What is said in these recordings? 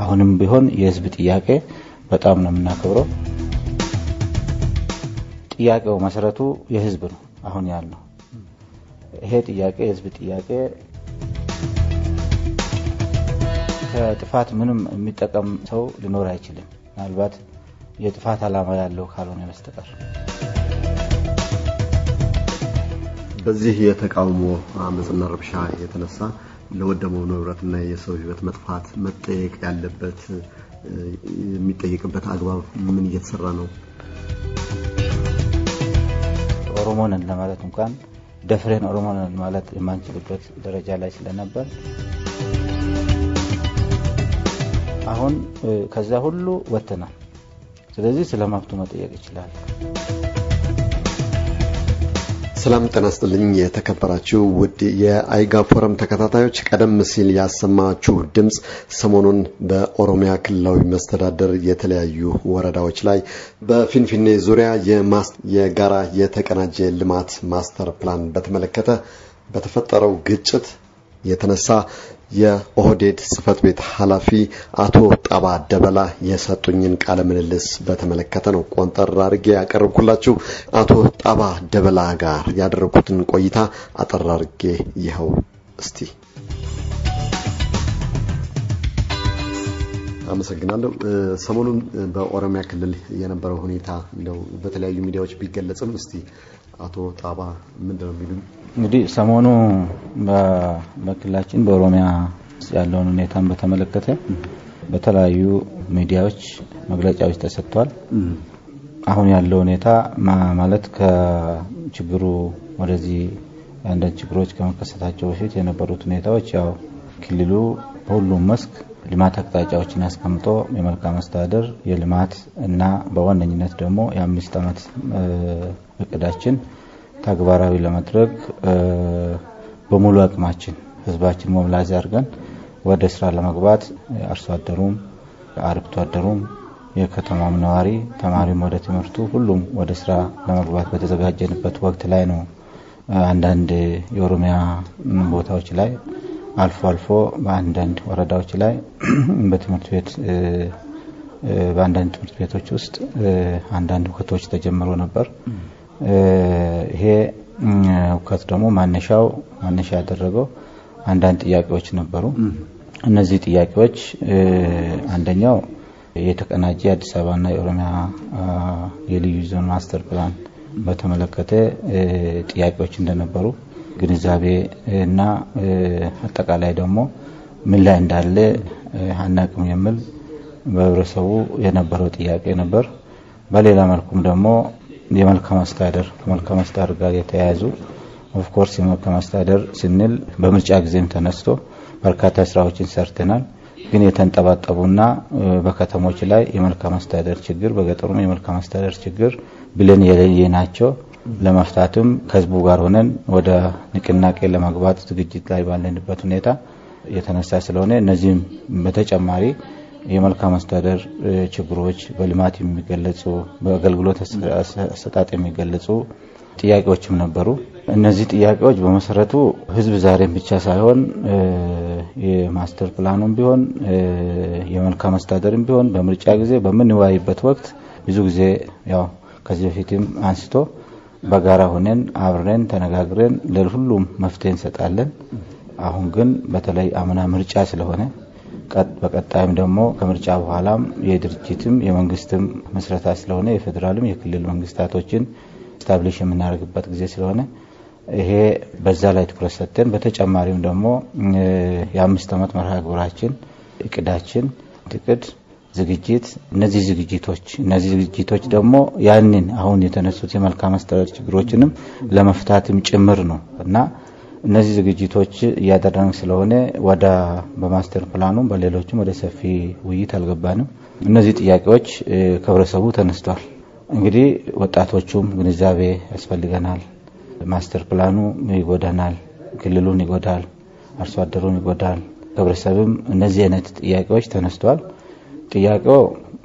አሁንም ቢሆን የህዝብ ጥያቄ በጣም ነው የምናከብረው። ጥያቄው መሰረቱ የህዝብ ነው። አሁን ያልነው ይሄ ጥያቄ የህዝብ ጥያቄ ከጥፋት ምንም የሚጠቀም ሰው ሊኖር አይችልም፣ ምናልባት የጥፋት ዓላማ ያለው ካልሆነ በስተቀር። በዚህ የተቃውሞ አመፅና ረብሻ የተነሳ ለወደመው ንብረትና የሰው ህይወት መጥፋት መጠየቅ ያለበት የሚጠየቅበት አግባብ ምን እየተሰራ ነው? ኦሮሞ ነን ለማለት እንኳን ደፍሬን ኦሮሞ ነን ማለት የማንችልበት ደረጃ ላይ ስለነበር አሁን ከዛ ሁሉ ወጥተናል። ስለዚህ ስለ መብቱ መጠየቅ ይችላል። ሰላም ጤና ይስጥልኝ። የተከበራችሁ ውድ የአይጋ ፎረም ተከታታዮች፣ ቀደም ሲል ያሰማችሁ ድምፅ ሰሞኑን በኦሮሚያ ክልላዊ መስተዳደር የተለያዩ ወረዳዎች ላይ በፊንፊኔ ዙሪያ የጋራ የተቀናጀ ልማት ማስተር ፕላን በተመለከተ በተፈጠረው ግጭት የተነሳ የኦህዴድ ጽህፈት ቤት ኃላፊ አቶ ጣባ ደበላ የሰጡኝን ቃለ ምልልስ በተመለከተ ነው ቆንጠር አድርጌ ያቀረብኩላችሁ። አቶ ጣባ ደበላ ጋር ያደረኩትን ቆይታ አጠር አድርጌ ይኸው እስቲ። አመሰግናለሁ። ሰሞኑን በኦሮሚያ ክልል የነበረው ሁኔታ እንደው በተለያዩ ሚዲያዎች ቢገለጽም እስቲ አቶ ጣባ ምንድን ነው የሚሉኝ? እንግዲህ ሰሞኑ በክልላችን በኦሮሚያ ያለውን ሁኔታን በተመለከተ በተለያዩ ሚዲያዎች መግለጫዎች ተሰጥተዋል። አሁን ያለው ሁኔታ ማለት ከችግሩ ወደዚህ አንዳንድ ችግሮች ከመከሰታቸው በፊት የነበሩት ሁኔታዎች ያው ክልሉ በሁሉም መስክ ልማት አቅጣጫዎችን አስቀምጦ የመልካም አስተዳደር የልማት እና በዋነኝነት ደግሞ የአምስት ዓመት እቅዳችን ተግባራዊ ለማድረግ በሙሉ አቅማችን ህዝባችን ሞብላይዝ አድርገን ወደ ስራ ለመግባት አርሶ አደሩም አርብቶ አደሩም የከተማም ነዋሪ ተማሪም ወደ ትምህርቱ ሁሉም ወደ ስራ ለመግባት በተዘጋጀንበት ወቅት ላይ ነው አንዳንድ የኦሮሚያ ቦታዎች ላይ አልፎ አልፎ በአንዳንድ ወረዳዎች ላይ በትምህርት ቤት በአንዳንድ ትምህርት ቤቶች ውስጥ አንዳንድ ሁከቶች ተጀምሮ ነበር። ይሄ ሁከት ደግሞ ማነሻው ማነሻ ያደረገው አንዳንድ ጥያቄዎች ነበሩ። እነዚህ ጥያቄዎች አንደኛው የተቀናጀ የአዲስ አበባና የኦሮሚያ የልዩ ዞን ማስተር ፕላን በተመለከተ ጥያቄዎች እንደነበሩ ግንዛቤ እና አጠቃላይ ደግሞ ምን ላይ እንዳለ አናቅም የሚል በህብረተሰቡ የነበረው ጥያቄ ነበር። በሌላ መልኩም ደግሞ የመልካም አስተዳደር ከመልካም አስተዳደር ጋር የተያያዙ ኦፍኮርስ የመልካም አስተዳደር ስንል በምርጫ ጊዜም ተነስቶ በርካታ ስራዎችን ሰርተናል። ግን የተንጠባጠቡና በከተሞች ላይ የመልካም አስተዳደር ችግር፣ በገጠሩም የመልካም አስተዳደር ችግር ብለን የለየ ናቸው። ለመፍታትም ከህዝቡ ጋር ሆነን ወደ ንቅናቄ ለመግባት ዝግጅት ላይ ባለንበት ሁኔታ የተነሳ ስለሆነ እነዚህም በተጨማሪ የመልካም አስተዳደር ችግሮች በልማት የሚገለጹ በአገልግሎት አሰጣጥ የሚገለጹ ጥያቄዎችም ነበሩ። እነዚህ ጥያቄዎች በመሰረቱ ህዝብ ዛሬም ብቻ ሳይሆን የማስተር ፕላኑም ቢሆን የመልካም አስተዳደርም ቢሆን በምርጫ ጊዜ በምንወያይበት ወቅት ብዙ ጊዜ ያው ከዚህ በፊትም አንስቶ በጋራ ሆነን አብረን ተነጋግረን ለሁሉም መፍትሄ እንሰጣለን። አሁን ግን በተለይ አምና ምርጫ ስለሆነ በቀጣይም ደግሞ ከምርጫ በኋላም የድርጅትም የመንግስትም መስረታ ስለሆነ የፌዴራልም የክልል መንግስታቶችን ስታብሊሽ የምናደርግበት ጊዜ ስለሆነ ይሄ በዛ ላይ ትኩረት ሰጥተን በተጨማሪም ደግሞ የአምስት ዓመት መርሃ ግብራችን እቅዳችን እቅድ ዝግጅት እነዚህ ዝግጅቶች እነዚህ ዝግጅቶች ደግሞ ያንን አሁን የተነሱት የመልካም አስተዳደር ችግሮችንም ለመፍታትም ጭምር ነው እና እነዚህ ዝግጅቶች እያደረግን ስለሆነ ወደ በማስተር ፕላኑም በሌሎችም ወደ ሰፊ ውይይት አልገባንም። እነዚህ ጥያቄዎች ከህብረተሰቡ ተነስተዋል። እንግዲህ ወጣቶቹም ግንዛቤ ያስፈልገናል። ማስተር ፕላኑ ይጎዳናል፣ ክልሉን ይጎዳል፣ አርሶ አደሩን ይጎዳል። ህብረተሰብም እነዚህ አይነት ጥያቄዎች ተነስተዋል። ጥያቄው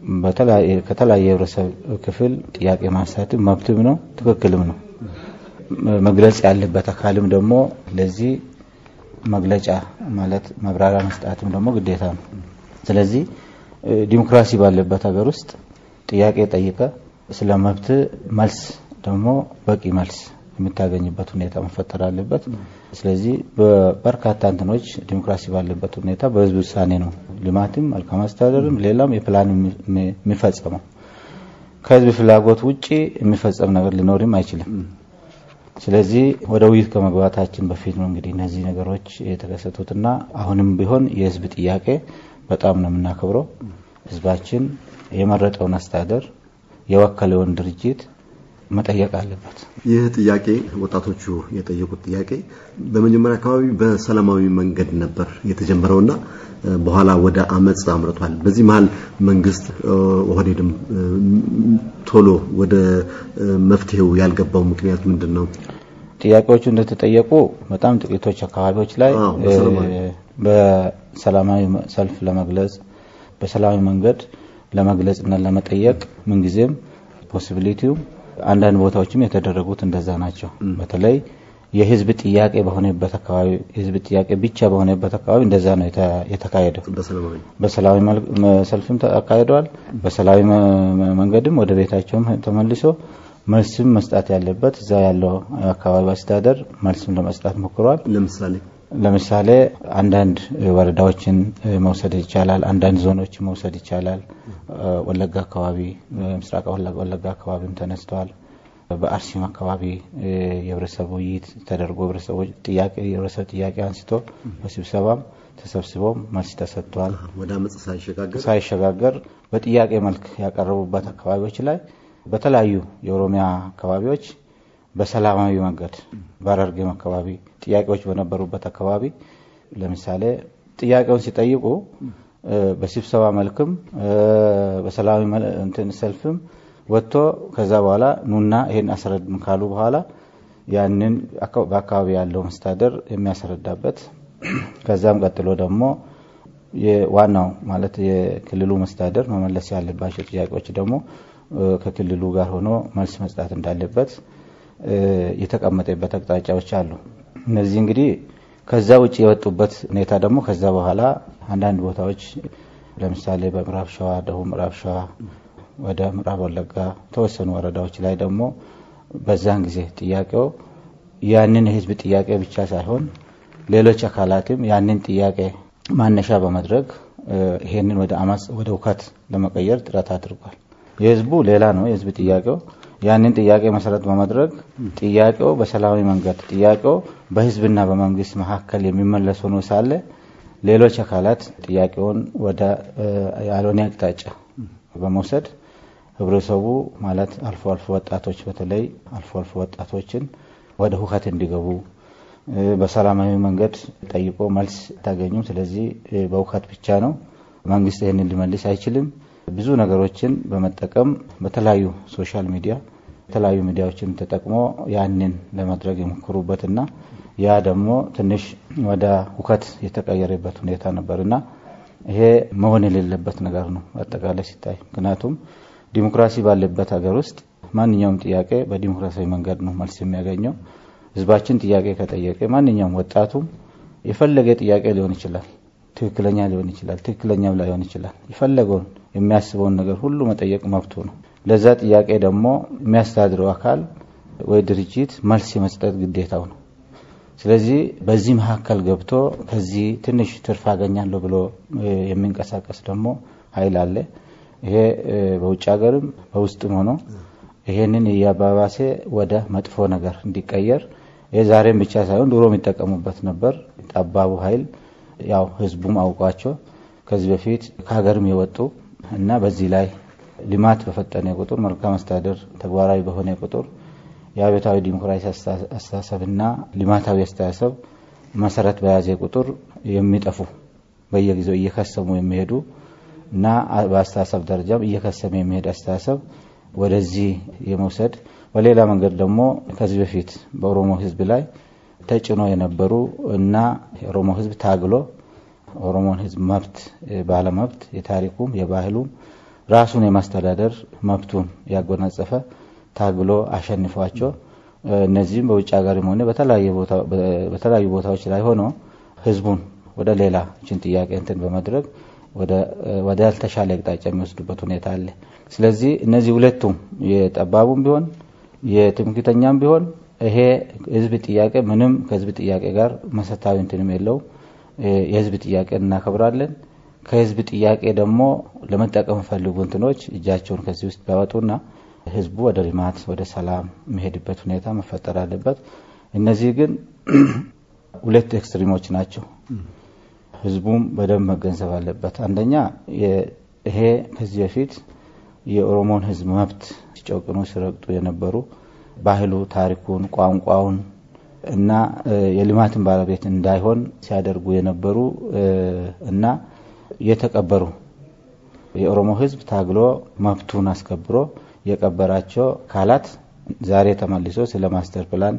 ከተለያየ የህብረተሰብ ክፍል ጥያቄ ማንሳትም መብትም ነው፣ ትክክልም ነው። መግለጽ ያለበት አካልም ደግሞ ለዚህ መግለጫ ማለት መብራሪያ መስጣትም ደግሞ ግዴታ ነው። ስለዚህ ዲሞክራሲ ባለበት ሀገር ውስጥ ጥያቄ ጠይቀ ስለ መብት መልስ ደግሞ በቂ መልስ የምታገኝበት ሁኔታ መፈጠር አለበት። ስለዚህ በበርካታ እንትኖች ዲሞክራሲ ባለበት ሁኔታ በህዝብ ውሳኔ ነው ልማትም፣ መልካም አስተዳደርም፣ ሌላም የፕላን የሚፈጸመው። ከህዝብ ፍላጎት ውጪ የሚፈጸም ነገር ሊኖርም አይችልም። ስለዚህ ወደ ውይይት ከመግባታችን በፊት ነው እንግዲህ እነዚህ ነገሮች የተከሰቱትና አሁንም ቢሆን የህዝብ ጥያቄ በጣም ነው የምናከብረው። ህዝባችን የመረጠውን አስተዳደር የወከለውን ድርጅት መጠየቅ አለበት። ይህ ጥያቄ ወጣቶቹ የጠየቁት ጥያቄ በመጀመሪያ አካባቢ በሰላማዊ መንገድ ነበር የተጀመረውና በኋላ ወደ አመፅ አምርቷል። በዚህ መሀል መንግስት ኦህዴድም ቶሎ ወደ መፍትሄው ያልገባው ምክንያት ምንድን ነው? ጥያቄዎቹ እንደተጠየቁ በጣም ጥቂቶች አካባቢዎች ላይ በሰላማዊ ሰልፍ ለመግለጽ በሰላማዊ መንገድ ለመግለጽ እና ለመጠየቅ ምንጊዜም ፖሲቢሊቲው አንዳንድ ቦታዎችም የተደረጉት እንደዛ ናቸው። በተለይ የህዝብ ጥያቄ በሆነበት አካባቢ የህዝብ ጥያቄ ብቻ በሆነበት አካባቢ እንደዛ ነው የተካሄደው። በሰላማዊ ሰልፍም አካሂደዋል። በሰላማዊ መንገድም ወደ ቤታቸውም ተመልሶ መልስም መስጣት ያለበት እዛ ያለው አካባቢ አስተዳደር መልስም ለመስጣት ሞክሯል። ለምሳሌ ለምሳሌ አንዳንድ ወረዳዎችን መውሰድ ይቻላል። አንዳንድ ዞኖችን መውሰድ ይቻላል። ወለጋ አካባቢ፣ ምስራቅ ወለጋ አካባቢም ተነስተዋል። በአርሲም አካባቢ የህብረተሰብ ውይይት ተደርጎ የህብረተሰብ ጥያቄ አንስቶ በስብሰባም ተሰብስበው መልስ ተሰጥቷል። ወደ አመፅ ሳይሸጋገር ሳይሸጋገር በጥያቄ መልክ ያቀረቡበት አካባቢዎች ላይ በተለያዩ የኦሮሚያ አካባቢዎች በሰላማዊ መንገድ በሐረርጌም አካባቢ ጥያቄዎች በነበሩበት አካባቢ ለምሳሌ ጥያቄውን ሲጠይቁ በስብሰባ መልክም በሰላማዊ እንትን ሰልፍም ወጥቶ ከዛ በኋላ ኑና ይሄን አስረድም ካሉ በኋላ ያንን በአካባቢ ያለው መስተዳደር የሚያስረዳበት ከዛም ቀጥሎ ደግሞ ዋናው ማለት የክልሉ መስተዳደር መመለስ ያለባቸው ጥያቄዎች ደግሞ ከክልሉ ጋር ሆኖ መልስ መስጣት እንዳለበት የተቀመጠበት አቅጣጫዎች አሉ። እነዚህ እንግዲህ ከዛ ውጭ የወጡበት ሁኔታ ደግሞ ከዛ በኋላ አንዳንድ ቦታዎች ለምሳሌ በምዕራብ ሸዋ፣ ደቡብ ምዕራብ ሸዋ ወደ ምዕራብ ወለጋ ተወሰኑ ወረዳዎች ላይ ደግሞ በዛን ጊዜ ጥያቄው ያንን የህዝብ ጥያቄ ብቻ ሳይሆን ሌሎች አካላትም ያንን ጥያቄ ማነሻ በመድረግ ይሄንን ወደ አመፅ ወደ ውከት ለመቀየር ጥረት አድርጓል። የህዝቡ ሌላ ነው የህዝብ ጥያቄው ያንን ጥያቄ መሰረት በማድረግ ጥያቄው በሰላማዊ መንገድ ጥያቄው በህዝብና በመንግስት መካከል የሚመለስ ሆኖ ሳለ ሌሎች አካላት ጥያቄውን ወደ ያልሆነ አቅጣጫ በመውሰድ ህብረተሰቡ ማለት አልፎ አልፎ ወጣቶች በተለይ አልፎ አልፎ ወጣቶችን ወደ ሁከት እንዲገቡ በሰላማዊ መንገድ ጠይቆ መልስ ታገኙም። ስለዚህ በሁከት ብቻ ነው መንግስት ይህንን ሊመልስ አይችልም። ብዙ ነገሮችን በመጠቀም በተለያዩ ሶሻል ሚዲያ የተለያዩ ሚዲያዎችን ተጠቅሞ ያንን ለማድረግ የሞከሩበትና ያ ደግሞ ትንሽ ወደ ሁከት የተቀየረበት ሁኔታ ነበርና ይሄ መሆን የሌለበት ነገር ነው አጠቃላይ ሲታይ። ምክንያቱም ዲሞክራሲ ባለበት ሀገር ውስጥ ማንኛውም ጥያቄ በዲሞክራሲያዊ መንገድ ነው መልስ የሚያገኘው። ህዝባችን ጥያቄ ከጠየቀ ማንኛውም ወጣቱም የፈለገ ጥያቄ ሊሆን ይችላል፣ ትክክለኛ ሊሆን ይችላል፣ ትክክለኛም ላይሆን ይችላል። የፈለገውን የሚያስበውን ነገር ሁሉ መጠየቅ መብቱ ነው። ለዛ ጥያቄ ደግሞ የሚያስተዳድረው አካል ወይ ድርጅት መልስ የመስጠት ግዴታው ነው። ስለዚህ በዚህ መካከል ገብቶ ከዚህ ትንሽ ትርፍ አገኛለሁ ብሎ የሚንቀሳቀስ ደግሞ ኃይል አለ። ይሄ በውጭ ሀገርም በውስጥም ሆኖ ይሄንን እያባባሴ ወደ መጥፎ ነገር እንዲቀየር ይህ ዛሬም ብቻ ሳይሆን ድሮ የሚጠቀሙበት ነበር። ጠባቡ ኃይል ያው ህዝቡም አውቋቸው ከዚህ በፊት ከሀገርም የወጡ እና በዚህ ላይ ልማት በፈጠነ ቁጥር መልካም አስተዳደር ተግባራዊ በሆነ ቁጥር የአብዮታዊ ዲሞክራሲ አስተሳሰብና ልማታዊ አስተሳሰብ መሰረት በያዘ ቁጥር የሚጠፉ በየጊዜው እየከሰሙ የሚሄዱ እና በአስተሳሰብ ደረጃም እየከሰመ የሚሄድ አስተሳሰብ ወደዚህ የመውሰድ በሌላ መንገድ ደግሞ ከዚህ በፊት በኦሮሞ ህዝብ ላይ ተጭኖ የነበሩ እና የኦሮሞ ህዝብ ታግሎ ኦሮሞን ህዝብ መብት ባለመብት የታሪኩም የባህሉም ራሱን የማስተዳደር መብቱን ያጎናጸፈ ታግሎ አሸንፏቸው እነዚህም በውጭ ሀገርም ሆነ በተለያዩ ቦታዎች ላይ ሆኖ ህዝቡን ወደ ሌላ ችን ጥያቄ እንትን በመድረግ ወደ ያልተሻለ አቅጣጫ የሚወስዱበት ሁኔታ አለ። ስለዚህ እነዚህ ሁለቱም የጠባቡም ቢሆን የትምክህተኛም ቢሆን ይሄ የህዝብ ጥያቄ ምንም ከህዝብ ጥያቄ ጋር መሰረታዊ እንትንም የለውም። የህዝብ ጥያቄ እናከብራለን። ከህዝብ ጥያቄ ደግሞ ለመጠቀም ፈልጉ እንትኖች እጃቸውን ከዚህ ውስጥ ቢያወጡና ህዝቡ ወደ ልማት ወደ ሰላም የሚሄድበት ሁኔታ መፈጠር አለበት። እነዚህ ግን ሁለት ኤክስትሪሞች ናቸው። ህዝቡም በደንብ መገንዘብ አለበት። አንደኛ ይሄ ከዚህ በፊት የኦሮሞን ህዝብ መብት ሲጨቁኑ ሲረግጡ የነበሩ ባህሉ፣ ታሪኩን፣ ቋንቋውን እና የልማትን ባለቤት እንዳይሆን ሲያደርጉ የነበሩ እና የተቀበሩ የኦሮሞ ህዝብ ታግሎ መብቱን አስከብሮ የቀበራቸው አካላት ዛሬ ተመልሶ ስለ ማስተር ፕላን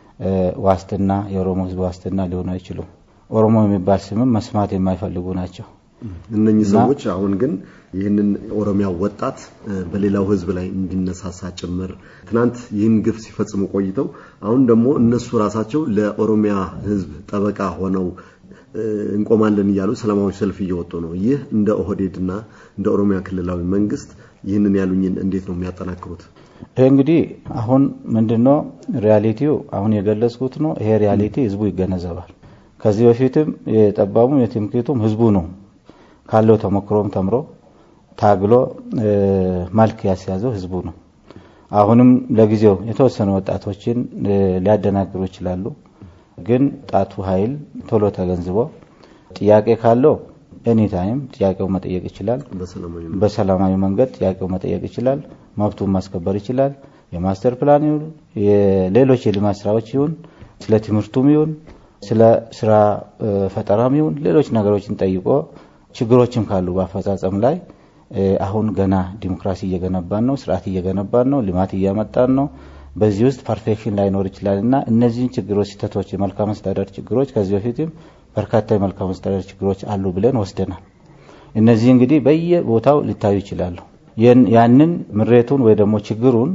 ዋስትና የኦሮሞ ህዝብ ዋስትና ሊሆኑ አይችሉም። ኦሮሞ የሚባል ስምም መስማት የማይፈልጉ ናቸው። እነኚህ ሰዎች አሁን ግን ይህንን ኦሮሚያ ወጣት በሌላው ህዝብ ላይ እንዲነሳሳ ጭምር ትናንት ይህን ግፍ ሲፈጽሙ ቆይተው አሁን ደግሞ እነሱ ራሳቸው ለኦሮሚያ ህዝብ ጠበቃ ሆነው እንቆማለን እያሉ ሰላማዊ ሰልፍ እየወጡ ነው። ይህ እንደ ኦህዴድና እንደ ኦሮሚያ ክልላዊ መንግስት ይህንን ያሉኝን እንዴት ነው የሚያጠናክሩት? ይህ እንግዲህ አሁን ምንድነው ሪያሊቲው አሁን የገለጽኩት ነው። ይሄ ሪያሊቲ ህዝቡ ይገነዘባል። ከዚህ በፊትም የጠባቡም የትምክህቱም ህዝቡ ነው ካለው ተሞክሮም ተምሮ ታግሎ መልክ ያስያዘው ህዝቡ ነው። አሁንም ለጊዜው የተወሰኑ ወጣቶችን ሊያደናግሩ ይችላሉ። ግን ጣቱ ኃይል ቶሎ ተገንዝቦ ጥያቄ ካለው ኤኒታይም ጥያቄው መጠየቅ ይችላል። በሰላማዊ መንገድ ጥያቄው መጠየቅ ይችላል። መብቱን ማስከበር ይችላል። የማስተር ፕላን ይሁን የሌሎች የልማት ስራዎች ይሁን ስለ ትምህርቱም ይሁን ስለ ስራ ፈጠራም ይሁን ሌሎች ነገሮችን ጠይቆ ችግሮችም ካሉ በአፈጻጸም ላይ አሁን ገና ዲሞክራሲ እየገነባን ነው፣ ስርዓት እየገነባን ነው፣ ልማት እያመጣን ነው። በዚህ ውስጥ ፐርፌክሽን ላይኖር ይችላል እና እነዚህን ችግሮች፣ ስህተቶች፣ የመልካም አስተዳደር ችግሮች ከዚህ በፊትም በርካታ የመልካም አስተዳደር ችግሮች አሉ ብለን ወስደናል። እነዚህ እንግዲህ በየቦታው ሊታዩ ይችላሉ። ያንን ምሬቱን ወይ ደግሞ ችግሩን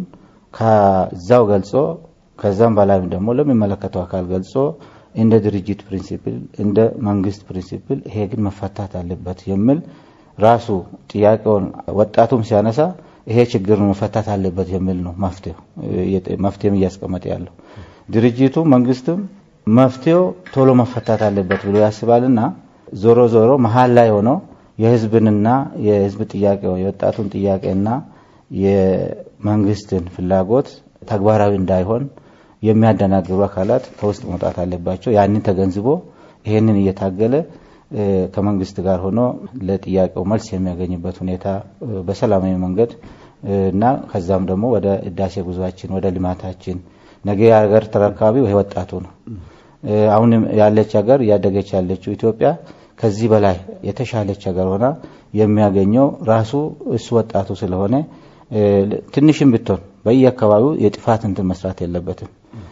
ከዛው ገልጾ ከዛም በላይም ደግሞ ለሚመለከተው አካል ገልጾ እንደ ድርጅት ፕሪንሲፕል እንደ መንግስት ፕሪንሲፕል ይሄ ግን መፈታት አለበት የሚል ራሱ ጥያቄውን ወጣቱም ሲያነሳ ይሄ ችግር መፈታት አለበት የሚል ነው መፍትሄው መፍትሄም እያስቀመጠ ያለው ድርጅቱ መንግስትም መፍትሄው ቶሎ መፈታት አለበት ብሎ ያስባልና ዞሮ ዞሮ መሀል ላይ ሆኖ የህዝብንና የህዝብ ጥያቄ የወጣቱን ጥያቄና የመንግስትን ፍላጎት ተግባራዊ እንዳይሆን የሚያደናግሩ አካላት ከውስጥ መውጣት አለባቸው። ያንን ተገንዝቦ ይሄንን እየታገለ ከመንግስት ጋር ሆኖ ለጥያቄው መልስ የሚያገኝበት ሁኔታ በሰላማዊ መንገድ እና ከዛም ደግሞ ወደ ህዳሴ ጉዟችን ወደ ልማታችን ነገ የሀገር ተረካቢው ይሄ ወጣቱ ነው። አሁን ያለች ሀገር እያደገች ያለችው ኢትዮጵያ ከዚህ በላይ የተሻለች ሀገር ሆና የሚያገኘው ራሱ እሱ ወጣቱ ስለሆነ ትንሽም ብትሆን በየአካባቢው የጥፋት እንትን መስራት የለበትም።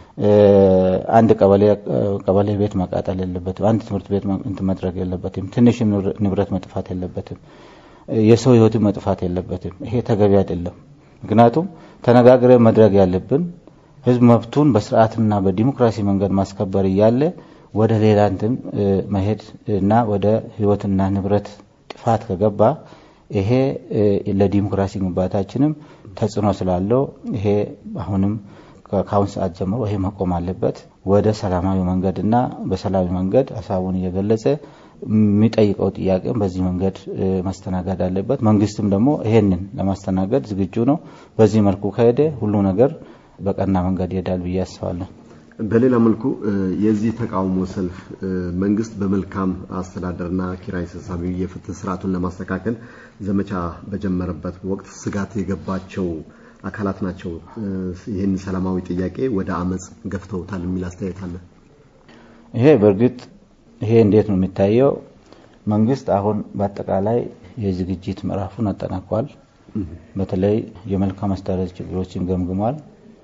አንድ ቀበሌ ቤት መቃጠል የለበትም። አንድ ትምህርት ቤት እንትን መድረግ የለበትም። ትንሽም ንብረት መጥፋት የለበትም። የሰው ህይወትን መጥፋት የለበትም። ይሄ ተገቢ አይደለም። ምክንያቱም ተነጋግረን መድረግ ያለብን ህዝብ መብቱን በስርዓትና በዲሞክራሲ መንገድ ማስከበር እያለ ወደ ሌላ እንትን መሄድ እና ወደ ህይወትና ንብረት ጥፋት ከገባ ይሄ ለዲሞክራሲ ግንባታችንም ተጽዕኖ ስላለው ይሄ አሁንም ከአሁን ሰዓት ጀምሮ ይሄ መቆም አለበት። ወደ ሰላማዊ መንገድና በሰላማዊ መንገድ ሀሳቡን እየገለጸ የሚጠይቀው ጥያቄም በዚህ መንገድ ማስተናገድ አለበት። መንግስትም ደግሞ ይሄንን ለማስተናገድ ዝግጁ ነው። በዚህ መልኩ ከሄደ ሁሉ ነገር በቀና መንገድ ይሄዳል ብዬ አስባለሁ። በሌላ መልኩ የዚህ ተቃውሞ ሰልፍ መንግስት በመልካም አስተዳደርና ኪራይ ሰብሳቢ የፍትህ ስርዓቱን ለማስተካከል ዘመቻ በጀመረበት ወቅት ስጋት የገባቸው አካላት ናቸው ይህን ሰላማዊ ጥያቄ ወደ አመፅ ገፍተውታል የሚል አስተያየት አለ። ይሄ በእርግጥ ይሄ እንዴት ነው የሚታየው? መንግስት አሁን በአጠቃላይ የዝግጅት ምዕራፉን አጠናቋል። በተለይ የመልካም አስተዳደር ችግሮችን ገምግሟል።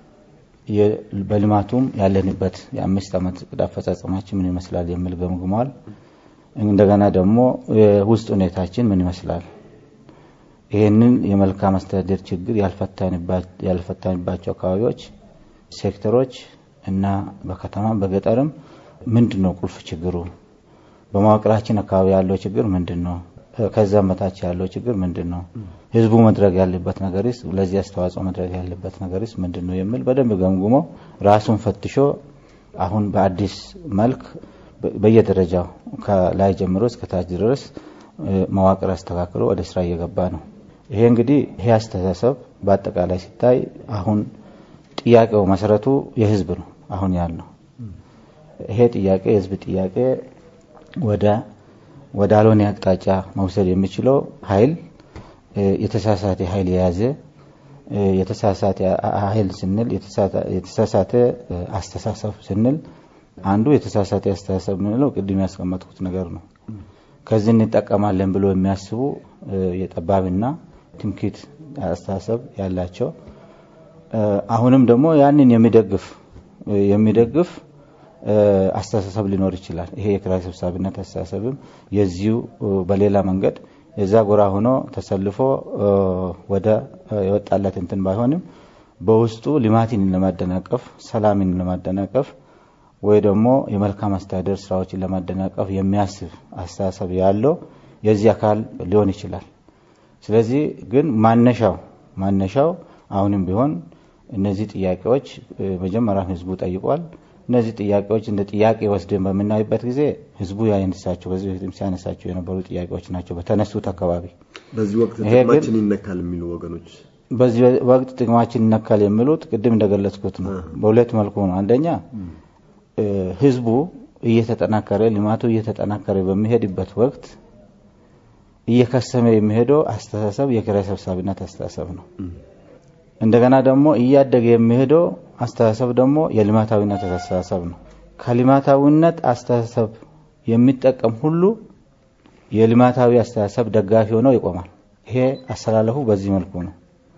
በልማቱም ያለንበት የአምስት ዓመት እቅድ አፈጻጸማችን ምን ይመስላል የሚል ገምግሟል። እንደገና ደግሞ የውስጥ ሁኔታችን ምን ይመስላል፣ ይህንን የመልካም አስተዳደር ችግር ያልፈታንባቸው አካባቢዎች፣ ሴክተሮች እና በከተማም በገጠርም ምንድን ነው ቁልፍ ችግሩ፣ በመዋቅራችን አካባቢ ያለው ችግር ምንድን ነው፣ ከዛም በታች ያለው ችግር ምንድን ነው? ህዝቡ መድረግ ያለበት ነገርስ ለዚህ አስተዋጽኦ መድረግ ያለበት ነገርስ ምንድን ነው የሚል በደንብ ገምግሞ ራሱን ፈትሾ አሁን በአዲስ መልክ በየደረጃው ከላይ ጀምሮ እስከ ታች ድረስ መዋቅር አስተካክሎ ወደ ስራ እየገባ ነው። ይሄ እንግዲህ ይሄ አስተሳሰብ በአጠቃላይ ሲታይ አሁን ጥያቄው መሰረቱ የህዝብ ነው። አሁን ያለው ይሄ ጥያቄ የህዝብ ጥያቄ ወደ ወደ አልሆነ አቅጣጫ መውሰድ የሚችለው ኃይል የተሳሳተ ኃይል የያዘ የተሳሳተ ኃይል ስንል የተሳሳተ አስተሳሰብ ስንል አንዱ የተሳሳተ አስተሳሰብ የምንለው ቅድም ያስቀመጥኩት ነገር ነው። ከዚህ እንጠቀማለን ብሎ የሚያስቡ የጠባብና ትምክህት አስተሳሰብ ያላቸው አሁንም ደግሞ ያንን የሚደግፍ የሚደግፍ አስተሳሰብ ሊኖር ይችላል። ይሄ የኪራይ ሰብሳቢነት አስተሳሰብም የዚሁ በሌላ መንገድ የዛ ጎራ ሆኖ ተሰልፎ ወደ የወጣለት እንትን ባይሆንም በውስጡ ልማትን ለማደናቀፍ፣ ሰላምን ለማደናቀፍ ወይ ደግሞ የመልካም አስተዳደር ስራዎችን ለማደናቀፍ የሚያስብ አስተሳሰብ ያለው የዚህ አካል ሊሆን ይችላል። ስለዚህ ግን ማነሻው ማነሻው አሁንም ቢሆን እነዚህ ጥያቄዎች መጀመሪያ ህዝቡ ጠይቋል። እነዚህ ጥያቄዎች እንደ ጥያቄ ወስደን በምናይበት ጊዜ ህዝቡ ያነሳቸው ከዚህ በፊትም ሲያነሳቸው የነበሩ ጥያቄዎች ናቸው በተነሱት አካባቢ። በዚህ ወቅት ጥቅማችን ይነካል የሚሉ ወገኖች በዚህ ወቅት ጥቅማችን ይነካል የሚሉት ቅድም እንደገለጽኩት ነው። በሁለት መልኩ ነው። አንደኛ ህዝቡ እየተጠናከረ ልማቱ እየተጠናከረ በሚሄድበት ወቅት እየከሰመ የሚሄደው አስተሳሰብ የኪራይ ሰብሳቢነት አስተሳሰብ ነው። እንደገና ደግሞ እያደገ የሚሄደው አስተሳሰብ ደግሞ የልማታዊነት አስተሳሰብ ነው። ከልማታዊነት አስተሳሰብ የሚጠቀም ሁሉ የልማታዊ አስተሳሰብ ደጋፊ ሆነው ይቆማል። ይሄ አሰላለፉ በዚህ መልኩ ነው።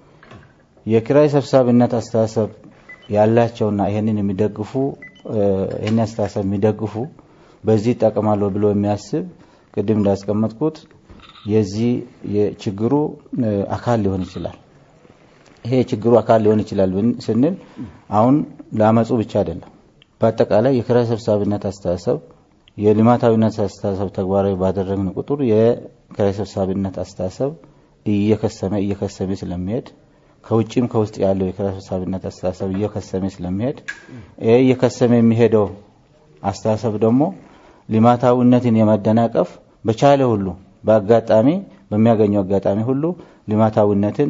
የኪራይ ሰብሳቢነት አስተሳሰብ ያላቸውና ይሄንን የሚደግፉ ይህን አስተሳሰብ የሚደግፉ በዚህ ይጠቀማለሁ ብሎ የሚያስብ ቅድም እንዳስቀመጥኩት የዚህ የችግሩ አካል ሊሆን ይችላል። ይሄ የችግሩ አካል ሊሆን ይችላል ስንል አሁን ለአመፁ ብቻ አይደለም። በአጠቃላይ የኪራይ ሰብሳቢነት አስተሳሰብ የልማታዊነት አስተሳሰብ ተግባራዊ ባደረግን ቁጥር የኪራይ ሰብሳቢነት አስተሳሰብ እየከሰመ እየከሰመ ስለሚሄድ ከውጭም ከውስጥ ያለው የኪራይ ሰብሳቢነት አስተሳሰብ እየከሰመ ስለሚሄድ ይሄ እየከሰመ የሚሄደው አስተሳሰብ ደግሞ ልማታዊነትን የማደናቀፍ በቻለ ሁሉ በአጋጣሚ በሚያገኘው አጋጣሚ ሁሉ ልማታዊነትን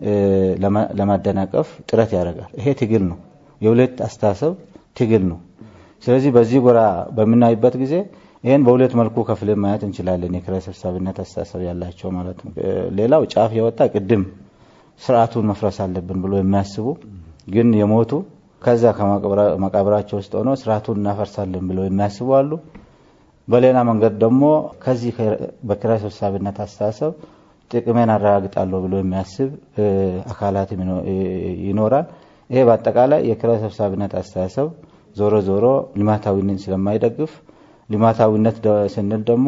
ለማደናቀፍ ጥረት ያደርጋል። ይሄ ትግል ነው፣ የሁለት አስተሳሰብ ትግል ነው። ስለዚህ በዚህ ጎራ በምናይበት ጊዜ ይህን በሁለት መልኩ ከፍለን ማየት እንችላለን። የኪራይ ሰብሳቢነት አስተሳሰብ ያላቸው ማለት ነው። ሌላው ጫፍ የወጣ ቅድም ስርዓቱን መፍረስ አለብን ብሎ የሚያስቡ ግን የሞቱ ከዛ ከመቃብራቸው ውስጥ ሆነው ስርዓቱን እናፈርሳለን ብለው የሚያስቡ አሉ። በሌላ መንገድ ደግሞ ከዚህ በኪራይ ሰብሳቢነት አስተሳሰብ ጥቅሜን አረጋግጣለሁ ብሎ የሚያስብ አካላት ይኖራል። ይሄ በአጠቃላይ የኪራይ ሰብሳቢነት አስተሳሰብ ዞሮ ዞሮ ልማታዊነት ስለማይደግፍ ልማታዊነት ስንል ደግሞ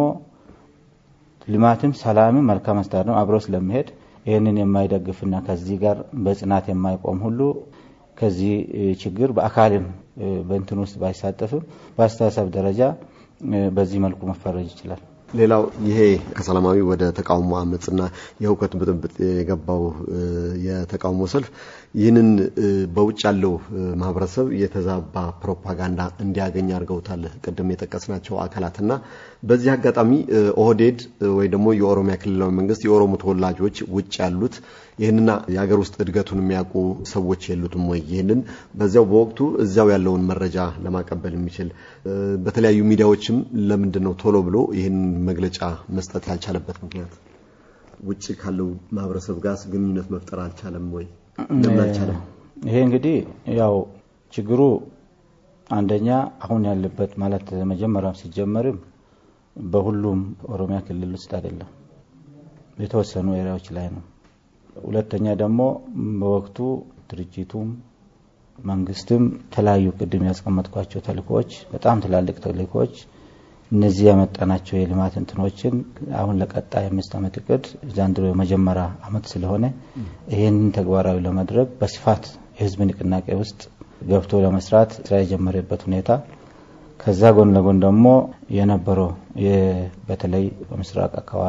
ልማትም ሰላምም መልካም አስተዳደር አብሮ ስለሚሄድ ይህንን የማይደግፍና ከዚህ ጋር በጽናት የማይቆም ሁሉ ከዚህ ችግር በአካልም በእንትን ውስጥ ባይሳተፍም በአስተሳሰብ ደረጃ በዚህ መልኩ መፈረጅ ይችላል። ሌላው ይሄ ከሰላማዊ ወደ ተቃውሞ አመፅና የሁከት ብጥብጥ የገባው የተቃውሞ ሰልፍ ይህንን በውጭ ያለው ማህበረሰብ የተዛባ ፕሮፓጋንዳ እንዲያገኝ አድርገውታል። ቅድም የጠቀስናቸው አካላትና በዚህ አጋጣሚ ኦህዴድ ወይ ደግሞ የኦሮሚያ ክልላዊ መንግስት የኦሮሞ ተወላጆች ውጭ ያሉት ይህንና የሀገር ውስጥ እድገቱን የሚያውቁ ሰዎች የሉትም ወይ? ይህንን በዚያው በወቅቱ እዚያው ያለውን መረጃ ለማቀበል የሚችል በተለያዩ ሚዲያዎችም ለምንድን ነው ቶሎ ብሎ ይህን መግለጫ መስጠት ያልቻለበት ምክንያት? ውጭ ካለው ማህበረሰብ ጋር ግንኙነት መፍጠር አልቻለም ወይ? ለምን አልቻለም? ይሄ እንግዲህ ያው ችግሩ አንደኛ አሁን ያለበት ማለት መጀመሪያም ሲጀመርም በሁሉም ኦሮሚያ ክልል ውስጥ አይደለም፣ የተወሰኑ ኤሪያዎች ላይ ነው። ሁለተኛ ደግሞ በወቅቱ ድርጅቱም መንግስትም የተለያዩ ቅድም ያስቀመጥኳቸው ተልእኮዎች በጣም ትላልቅ ተልእኮዎች እነዚህ ያመጣናቸው የልማት እንትኖችን አሁን ለቀጣይ አምስት ዓመት እቅድ ዘንድሮ የመጀመሪያ አመት ስለሆነ ይህንን ተግባራዊ ለማድረግ በስፋት የህዝብ ንቅናቄ ውስጥ ገብቶ ለመስራት ስራ የጀመረበት ሁኔታ ከዛ ጎን ለጎን ደግሞ የነበረው በተለይ በምስራቅ አካባቢ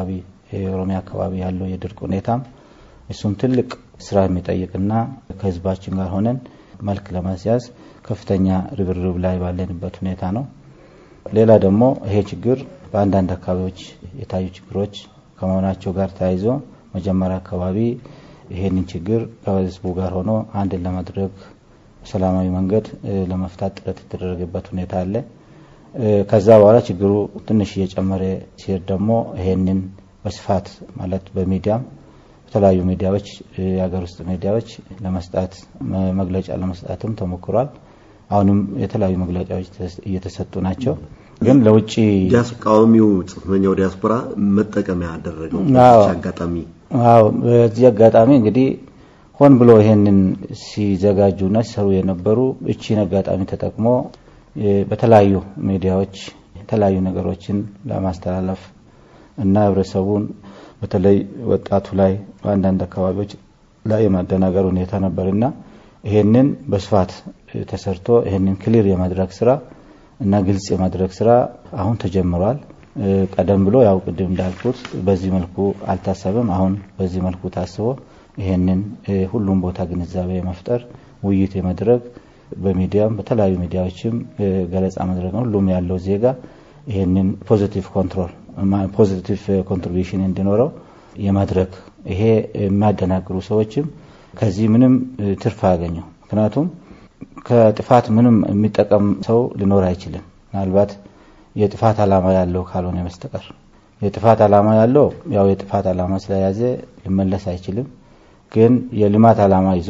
የኦሮሚያ አካባቢ ያለው የድርቅ ሁኔታም እሱም ትልቅ ስራ የሚጠይቅና ከህዝባችን ጋር ሆነን መልክ ለማስያዝ ከፍተኛ ርብርብ ላይ ባለንበት ሁኔታ ነው። ሌላ ደግሞ ይሄ ችግር በአንዳንድ አካባቢዎች የታዩ ችግሮች ከመሆናቸው ጋር ተያይዞ መጀመሪያ አካባቢ ይሄንን ችግር ከህዝቡ ጋር ሆኖ አንድን ለማድረግ በሰላማዊ መንገድ ለመፍታት ጥረት የተደረገበት ሁኔታ አለ። ከዛ በኋላ ችግሩ ትንሽ እየጨመረ ሲሄድ ደግሞ ይሄንን በስፋት ማለት በሚዲያም በተለያዩ ሚዲያዎች የሀገር ውስጥ ሚዲያዎች ለመስጣት መግለጫ ለመስጣትም ተሞክሯል። አሁንም የተለያዩ መግለጫዎች እየተሰጡ ናቸው። ግን ለውጭ ተቃዋሚው ጽንፈኛው ዲያስፖራ መጠቀሚያ ያደረገው አጋጣሚ አዎ፣ በዚህ አጋጣሚ እንግዲህ ሆን ብሎ ይሄንን ሲዘጋጁና ሲሰሩ የነበሩ እቺን አጋጣሚ ተጠቅሞ በተለያዩ ሚዲያዎች የተለያዩ ነገሮችን ለማስተላለፍ እና ህብረተሰቡን በተለይ ወጣቱ ላይ በአንዳንድ አካባቢዎች ላይ የማደናገር ሁኔታ ነበርና ይሄንን በስፋት ተሰርቶ ይሄንን ክሊር የማድረግ ስራ እና ግልጽ የማድረግ ስራ አሁን ተጀምሯል። ቀደም ብሎ ያው ቅድም እንዳልኩት በዚህ መልኩ አልታሰበም። አሁን በዚህ መልኩ ታስቦ ይሄንን ሁሉም ቦታ ግንዛቤ የመፍጠር ውይይት የመድረግ በሚዲያም በተለያዩ ሚዲያዎችም ገለጻ መድረግ ነው። ሁሉም ያለው ዜጋ ይሄንን ፖዚቲቭ ኮንትሮል ፖዚቲቭ ኮንትሪቢሽን እንዲኖረው የማድረግ ይሄ የሚያደናግሩ ሰዎችም ከዚህ ምንም ትርፍ አያገኘው። ምክንያቱም ከጥፋት ምንም የሚጠቀም ሰው ሊኖር አይችልም። ምናልባት የጥፋት ዓላማ ያለው ካልሆነ በስተቀር የጥፋት ዓላማ ያለው ያው የጥፋት ዓላማ ስለያዘ ሊመለስ አይችልም። ግን የልማት ዓላማ ይዞ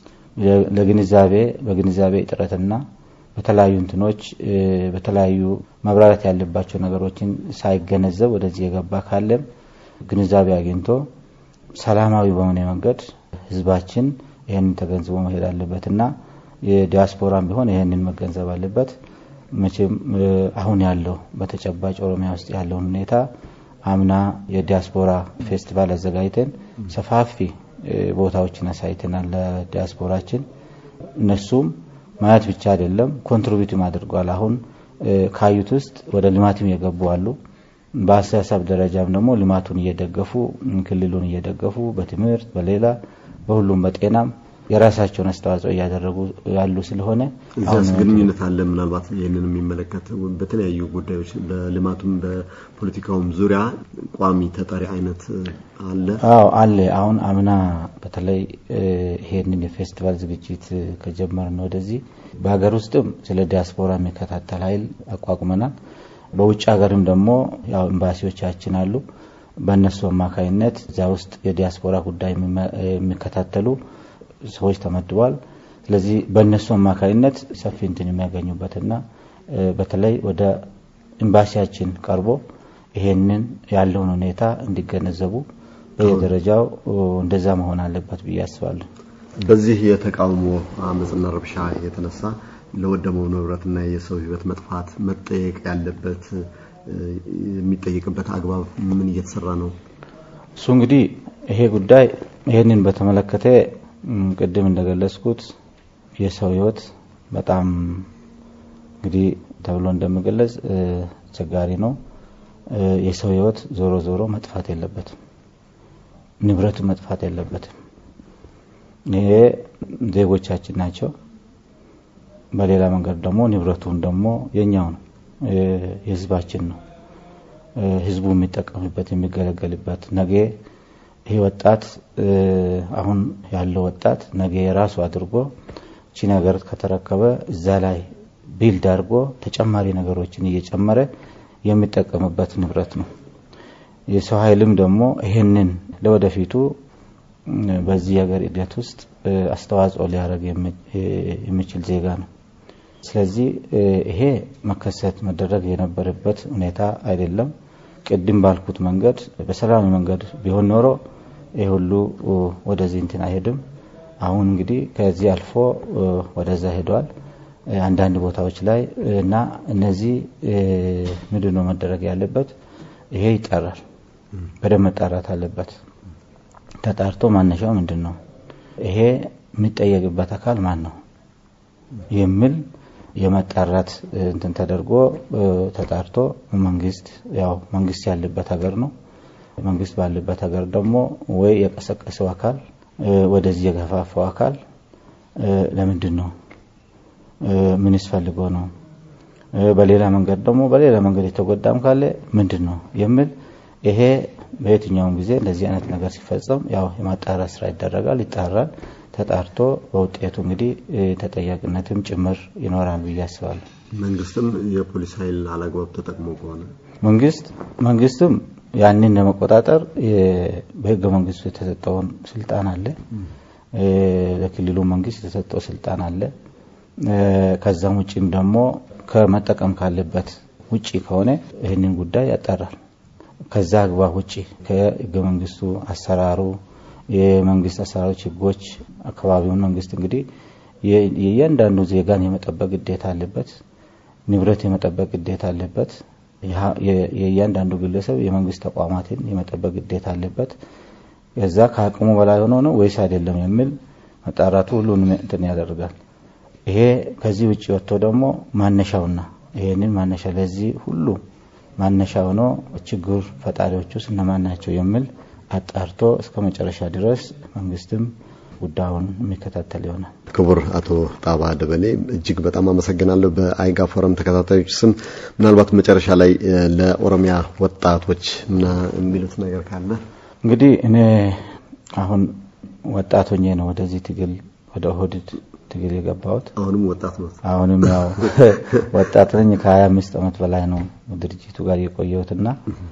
ለግንዛቤ በግንዛቤ እጥረትና በተለያዩ እንትኖች በተለያዩ መብራራት ያለባቸው ነገሮችን ሳይገነዘብ ወደዚህ የገባ ካለም ግንዛቤ አግኝቶ ሰላማዊ በሆነ መንገድ ህዝባችን ይህንን ተገንዝቦ መሄድ አለበትና የዲያስፖራም ቢሆን ይህንን መገንዘብ አለበት። መቼም አሁን ያለው በተጨባጭ ኦሮሚያ ውስጥ ያለውን ሁኔታ አምና የዲያስፖራ ፌስቲቫል አዘጋጅተን ሰፋፊ ቦታዎችን አሳይተናል ለዲያስፖራችን። እነሱም ማየት ብቻ አይደለም ኮንትሪቢዩትም አድርጓል። አሁን ካዩት ውስጥ ወደ ልማትም የገቡ አሉ። በአስተሳሰብ ደረጃም ደግሞ ልማቱን እየደገፉ ክልሉን እየደገፉ በትምህርት በሌላ በሁሉም በጤናም የራሳቸውን አስተዋጽኦ እያደረጉ ያሉ ስለሆነ እዚያስ ግንኙነት አለ። ምናልባት ይህንን የሚመለከት በተለያዩ ጉዳዮች በልማቱም በፖለቲካውም ዙሪያ ቋሚ ተጠሪ አይነት አለ? አዎ አለ። አሁን አምና በተለይ ይሄንን የፌስቲቫል ዝግጅት ከጀመርን ወደዚህ በሀገር ውስጥም ስለ ዲያስፖራ የሚከታተል ኃይል አቋቁመናል። በውጭ ሀገርም ደግሞ ያው ኤምባሲዎቻችን አሉ። በእነሱ አማካኝነት እዚያ ውስጥ የዲያስፖራ ጉዳይ የሚከታተሉ ሰዎች ተመድቧል። ስለዚህ በእነሱ አማካኝነት ሰፊ እንትን የሚያገኙበትና በተለይ ወደ ኤምባሲያችን ቀርቦ ይሄንን ያለውን ሁኔታ እንዲገነዘቡ በየደረጃው እንደዛ መሆን አለበት ብዬ አስባለሁ። በዚህ የተቃውሞ አመፅና ረብሻ የተነሳ ለወደመው ንብረትና የሰው ሕይወት መጥፋት መጠየቅ ያለበት የሚጠየቅበት አግባብ ምን እየተሰራ ነው? እሱ እንግዲህ ይሄ ጉዳይ ይህንን በተመለከተ ቅድም እንደገለጽኩት የሰው ህይወት በጣም እንግዲህ ተብሎ እንደምገለጽ አስቸጋሪ ነው። የሰው ህይወት ዞሮ ዞሮ መጥፋት የለበትም፣ ንብረቱ መጥፋት የለበትም። ይሄ ዜጎቻችን ናቸው። በሌላ መንገድ ደግሞ ንብረቱን ደግሞ የኛው ነው፣ የህዝባችን ነው። ህዝቡ የሚጠቀምበት የሚገለገልበት ነገ ይህ ወጣት አሁን ያለው ወጣት ነገ የራሱ አድርጎ እቺ ነገር ከተረከበ እዛ ላይ ቢልድ አድርጎ ተጨማሪ ነገሮችን እየጨመረ የሚጠቀምበት ንብረት ነው። የሰው ኃይልም ደግሞ ይሄንን ለወደፊቱ በዚህ ሀገር እድገት ውስጥ አስተዋጽኦ ሊያደርግ የሚችል ዜጋ ነው። ስለዚህ ይሄ መከሰት መደረግ የነበረበት ሁኔታ አይደለም። ቅድም ባልኩት መንገድ በሰላማዊ መንገድ ቢሆን ኖሮ ይህ ሁሉ ወደዚህ እንትን አይሄድም። አሁን እንግዲህ ከዚህ አልፎ ወደዛ ሄዷል አንዳንድ ቦታዎች ላይ እና እነዚህ ምንድን ነው መደረግ ያለበት? ይሄ ይጠራል፣ በደንብ መጣራት አለበት። ተጣርቶ ማነሻው ምንድን ነው፣ ይሄ የሚጠየቅበት አካል ማን ነው የሚል የመጣራት እንትን ተደርጎ ተጣርቶ መንግስት ያው መንግስት ያለበት ሀገር ነው። መንግስት ባለበት ሀገር ደግሞ ወይ የቀሰቀሰው አካል ወደዚህ የገፋፋው አካል ለምንድን ነው? ምንስ ፈልጎ ነው? በሌላ መንገድ ደግሞ በሌላ መንገድ የተጎዳም ካለ ምንድን ነው የሚል ይሄ በየትኛውም ጊዜ እንደዚህ አይነት ነገር ሲፈጸም ያው የማጣራት ስራ ይደረጋል፣ ይጣራል። ተጣርቶ በውጤቱ እንግዲህ ተጠያቂነትም ጭምር ይኖራል ብዬ አስባለሁ። መንግስትም የፖሊስ ኃይል አላግባብ ተጠቅሞ ከሆነ መንግስት መንግስትም ያንን ለመቆጣጠር በህገ መንግስቱ የተሰጠውን ስልጣን አለ። ለክልሉ መንግስት የተሰጠው ስልጣን አለ። ከዛም ውጭም ደግሞ ከመጠቀም ካለበት ውጪ ከሆነ ይህንን ጉዳይ ያጣራል። ከዛ አግባብ ውጪ ከህገ መንግስቱ አሰራሩ የመንግስት አሰራሮች፣ ህጎች አካባቢውን መንግስት እንግዲህ የእያንዳንዱ ዜጋን የመጠበቅ ግዴታ አለበት። ንብረት የመጠበቅ ግዴታ አለበት። የእያንዳንዱ ግለሰብ የመንግስት ተቋማትን የመጠበቅ ግዴታ አለበት። ከዛ ከአቅሙ በላይ ሆኖ ነው ወይስ አይደለም የሚል መጣራቱ ሁሉንም እንትን ያደርጋል። ይሄ ከዚህ ውጭ ወጥቶ ደግሞ ማነሻውና ይሄንን ማነሻ ለዚህ ሁሉ ማነሻ ሆኖ ችግር ፈጣሪዎች ውስጥ እነማን ናቸው የሚል አጣርቶ እስከ መጨረሻ ድረስ መንግስትም ጉዳዩን የሚከታተል ይሆናል። ክቡር አቶ ጣባ ደበሌ እጅግ በጣም አመሰግናለሁ። በአይጋ ፎረም ተከታታዮች ስም ምናልባት መጨረሻ ላይ ለኦሮሚያ ወጣቶች ምና የሚሉት ነገር ካለ እንግዲህ እኔ አሁን ወጣት ሆኜ ነው ወደዚህ ትግል ወደ ኦህዴድ ትግል የገባሁት። አሁንም ወጣት ነው። አሁንም ያው ወጣት ነኝ። ከሀያ አምስት ዓመት በላይ ነው ድርጅቱ ጋር የቆየሁትና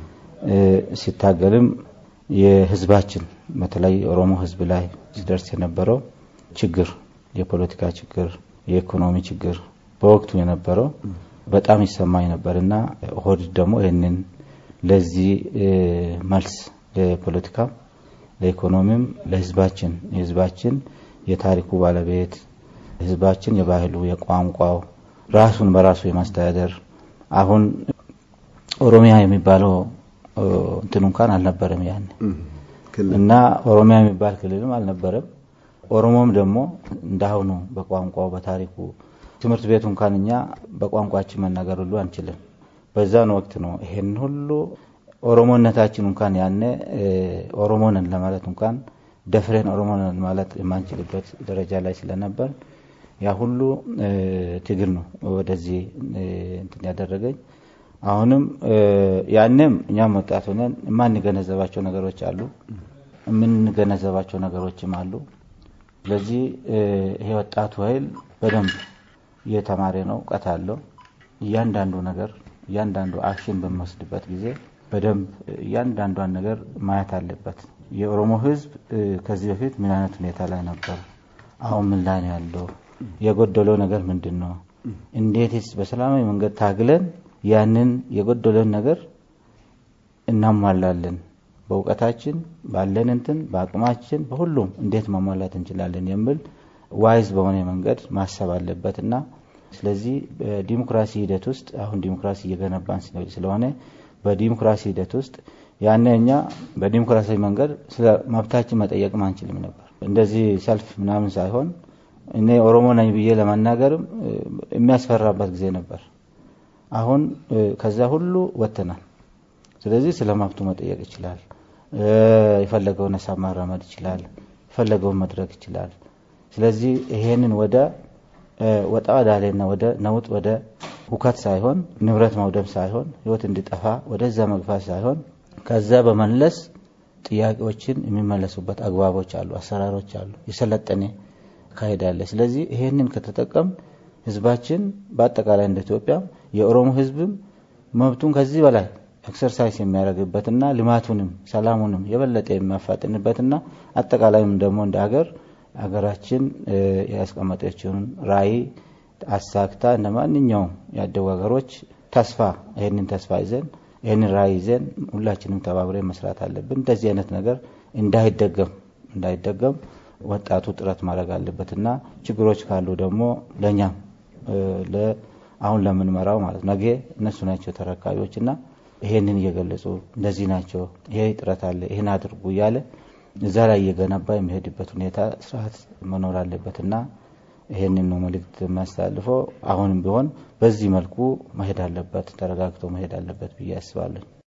ሲታገልም የህዝባችን በተለይ የኦሮሞ ህዝብ ላይ ሲደርስ የነበረው ችግር የፖለቲካ ችግር፣ የኢኮኖሚ ችግር በወቅቱ የነበረው በጣም ይሰማኝ ነበር እና ኦህዴድ ደግሞ ይህንን ለዚህ መልስ ለፖለቲካም፣ ለኢኮኖሚም፣ ለህዝባችን የህዝባችን የታሪኩ ባለቤት ህዝባችን የባህሉ፣ የቋንቋው ራሱን በራሱ የማስተዳደር አሁን ኦሮሚያ የሚባለው እንትን እንኳን አልነበረም ያን እና ኦሮሚያ የሚባል ክልልም አልነበረም። ኦሮሞም ደግሞ እንዳሁኑ በቋንቋው በታሪኩ ትምህርት ቤቱ እንኳን እኛ በቋንቋችን መናገር ሁሉ አንችልም። በዛን ወቅት ነው ይሄን ሁሉ ኦሮሞነታችን እንኳን ያኔ ኦሮሞንን ለማለት እንኳን ደፍረን ኦሮሞንን ማለት የማንችልበት ደረጃ ላይ ስለነበር ያ ሁሉ ትግል ነው ወደዚህ እንትን ያደረገኝ። አሁንም ያንም እኛም ወጣት ሆነን የማንገነዘባቸው ነገሮች አሉ፣ የምንገነዘባቸው ነገሮችም አሉ። ስለዚህ ይሄ ወጣቱ ኃይል በደንብ እየተማረ ነው፣ እውቀት አለው። እያንዳንዱ ነገር እያንዳንዱ አክሽን በሚወስድበት ጊዜ በደንብ እያንዳንዷን ነገር ማየት አለበት። የኦሮሞ ሕዝብ ከዚህ በፊት ምን አይነት ሁኔታ ላይ ነበር? አሁን ምን ላይ ነው ያለው? የጎደለው ነገር ምንድን ነው? እንዴትስ በሰላማዊ መንገድ ታግለን ያንን የጎደለን ነገር እናሟላለን? በእውቀታችን ባለን እንትን በአቅማችን በሁሉም እንዴት ማሟላት እንችላለን የሚል ዋይዝ በሆነ መንገድ ማሰብ አለበት እና ስለዚህ በዲሞክራሲ ሂደት ውስጥ አሁን ዲሞክራሲ እየገነባን ስለሆነ በዲሞክራሲ ሂደት ውስጥ ያኔ እኛ በዲሞክራሲያዊ መንገድ ስለ መብታችን መጠየቅም አንችልም ነበር። እንደዚህ ሰልፍ ምናምን ሳይሆን እኔ ኦሮሞ ነኝ ብዬ ለመናገርም የሚያስፈራበት ጊዜ ነበር። አሁን ከዛ ሁሉ ወጥተናል። ስለዚህ ስለ መብቱ መጠየቅ ይችላል። የፈለገውን ሀሳብ ማራመድ ይችላል። የፈለገውን መድረግ ይችላል። ስለዚህ ይሄንን ወደ ወጣ ወዳሌና ወደ ነውጥ ወደ ሁከት ሳይሆን ንብረት መውደም ሳይሆን ህይወት እንዲጠፋ ወደዛ መግፋት ሳይሆን ከዛ በመለስ ጥያቄዎችን የሚመለሱበት አግባቦች አሉ፣ አሰራሮች አሉ፣ የሰለጠነ አካሄድ አለ። ስለዚህ ይሄንን ከተጠቀም ህዝባችን በአጠቃላይ እንደ ኢትዮጵያ የኦሮሞ ህዝብም መብቱን ከዚህ በላይ ኤክሰርሳይዝ የሚያደርግበትና ልማቱንም ሰላሙንም የበለጠ የሚያፋጥንበትና አጠቃላይም ደግሞ እንደ ሀገር ሀገራችን ያስቀመጠችውን ራዕይ አሳክታ እንደ ማንኛውም ያደጉ ሀገሮች ተስፋ ይህንን ተስፋ ይዘን ይህንን ራዕይ ይዘን ሁላችንም ተባብረን መስራት አለብን። እንደዚህ አይነት ነገር እንዳይደገም እንዳይደገም ወጣቱ ጥረት ማድረግ አለበትና ችግሮች ካሉ ደግሞ ለእኛም አሁን ለምንመራው ማለት ነገ እነሱ ናቸው ተረካቢዎችና ይሄንን እየገለጹ እንደዚህ ናቸው፣ ይሄ ጥረት አለ፣ ይህን አድርጉ እያለ እዛ ላይ እየገነባ የሚሄድበት ሁኔታ ስርዓት መኖር አለበትና ይሄንን ነው መልእክት የሚያስተላልፈው። አሁንም ቢሆን በዚህ መልኩ መሄድ አለበት፣ ተረጋግቶ መሄድ አለበት ብዬ አስባለሁ።